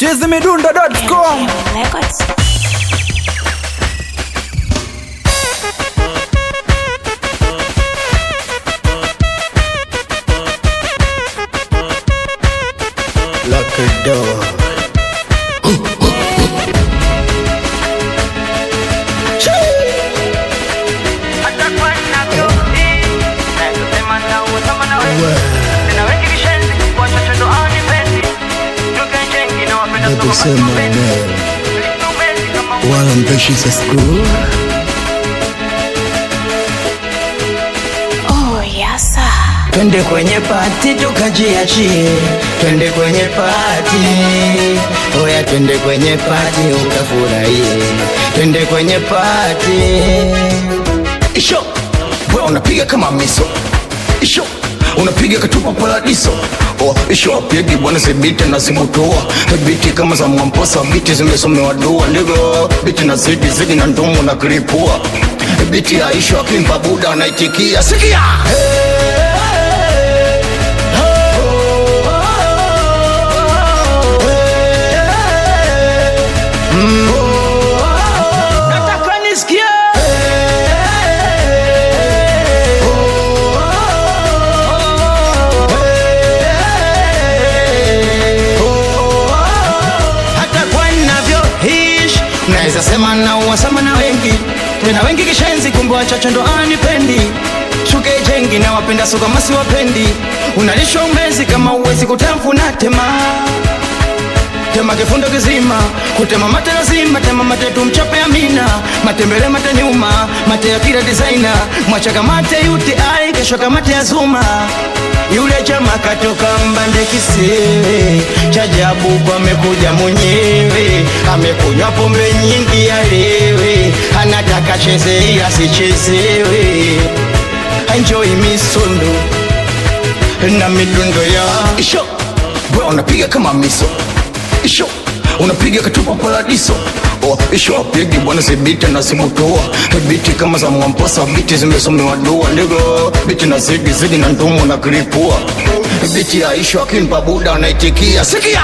chizimidundo.com Records. Lock the door. Baby, say my name. Wala mpeshi sa school. Oh, yes, sir. Twende kwenye pati tukajiachie, twende kwenye pati, oya, twende kwenye pati ukafurahie, twende kwenye pati. Isho, wewe unapiga kama miso. Isho, unapiga katupa paradiso. Oh, isho apigi bwana zibiti na zimutoa biti kama za mwamposa biti zimesomewa dua ndivyo biti na zidi zidi na ndomo na kilipua biti ya isho akimpa buda anaitikia sikia nataka nisikie hata kwa navyoishi naweza sema na uwasama na wengi tena wengi kishenzi kumbe wachache ndo anipendi shuke jengi na wapenda suka masi wapendi unalishwa umezi kama uwezi kutamfuna tema tema kifundo kizima kutema mate lazima tema mate tumchape amina matembele mate nyuma mate ya kila designer mwachaka mate yuti ai kesho kamate ya zuma yule chama katoka mbande kisewe chajabu kwa amekuja mwenyewe amekunywa pombe nyingi alewe anataka cheze ila sichezewe enjoy misondo na midundo ya isho bro unapiga kama miso isho unapiga katupa paradiso Oh, isho apigi bwana zibiti na zimutoa biti kama za mwamposa biti zimesomewa dua ndivyo biti na zigi zigi na ndumu na kilipua biti ya isho akimpa buda anaitikia sikia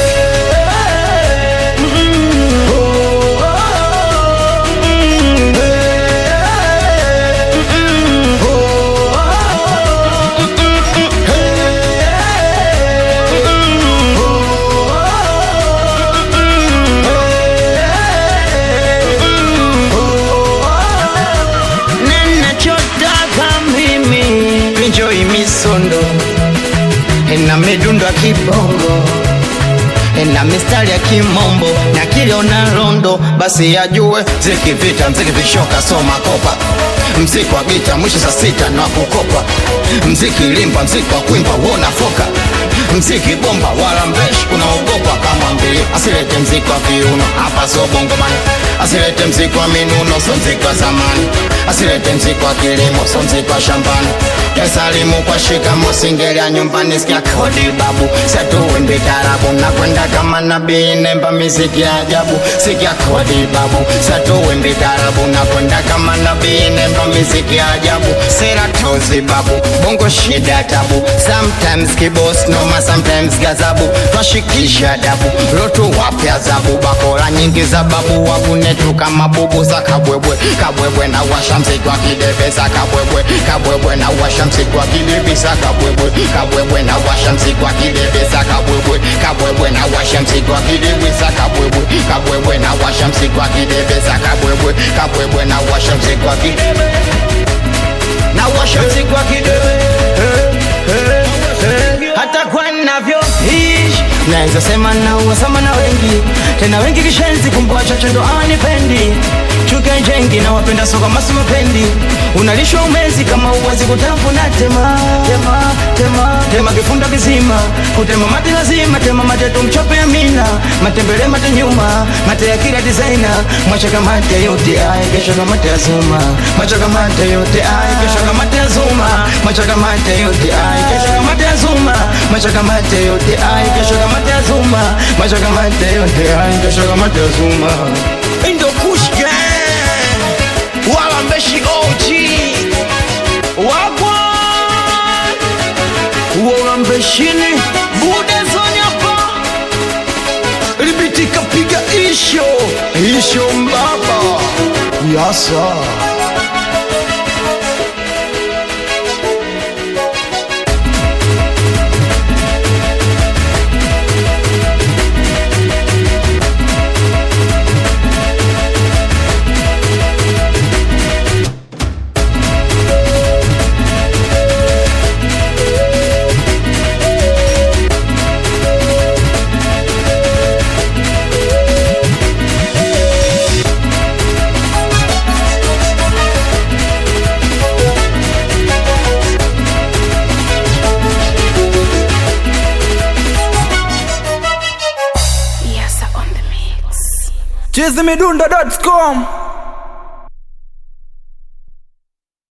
ninachotaka mimi enjoy misondo na midundo ya kibongo na mistari ya kimombo na kiliona rondo basi yajue mziki vita mziki vishoka soma kopa mziki wa gita mwisho saa sita na kukopa mziki limba mziki wa kwimba wona foka mziki bomba wala mbeshi unaogopa kama mbili asilete mziki wa viuno hapa so bongomani asilete mziki wa minuno so mziki wa zamani asilete mziki wa kilimo so mziki wa shambani esalimu kwa shikamo singelia nyumbani sikia kodi babu setuwimbi tarabu nakwenda kama nabii nemba miziki ya ajabu sikia kodi babu setuwimbi tarabu nakwenda kama nabii nemba miziki ya ajabu sera tozi babu bongo shida tabu sometimes kibos noma sometimes gazabu twashikisha dabu lotu wapya zabu bakora nyingi za babu wakunetu kama bubu za kabwebwe kabwebwe na washa mziki wa kidebeza kabwebwe kabwebwe na washa mziki wa kidebeza kabwebwe kabwebwe na washa mziki wa kidebeza kabwebwe kabwebwe na washa mziki wa kidebeza kabwebwe kabwebwe na washa mziki wa kidebeza kabwebwe kabwebwe na washa mziki wa kidebe na washa mziki wa kidebe hata kwa navyoishi naweza sema na uwasama na wengi tena wengi kishenzi kumbe wachache ndo anipendi chuke jengi na wapenda soka masu mapendi unalishwa umezi kama uwezi kutafuna tema tema tema tema kifunda kizima kutema mate lazima tema mate tumchope amina matembele mate nyuma mate ya kila designer mwachaka mate yote ay kesho kama mate ya zuma mwachaka mate yote ay kesho kama mate ya zuma mwachaka mate yote ay kesho kama mate ya zuma mwachaka mate yote ay kesho kama mate ya zuma mwachaka mate yote ay kesho kama mate ya zuma Indo Kush Gang wala mbeshi OG wagwa uona mbeshini bude zonyapa isho isho mbaba yasa Yes, on the mix. chizimidundo.com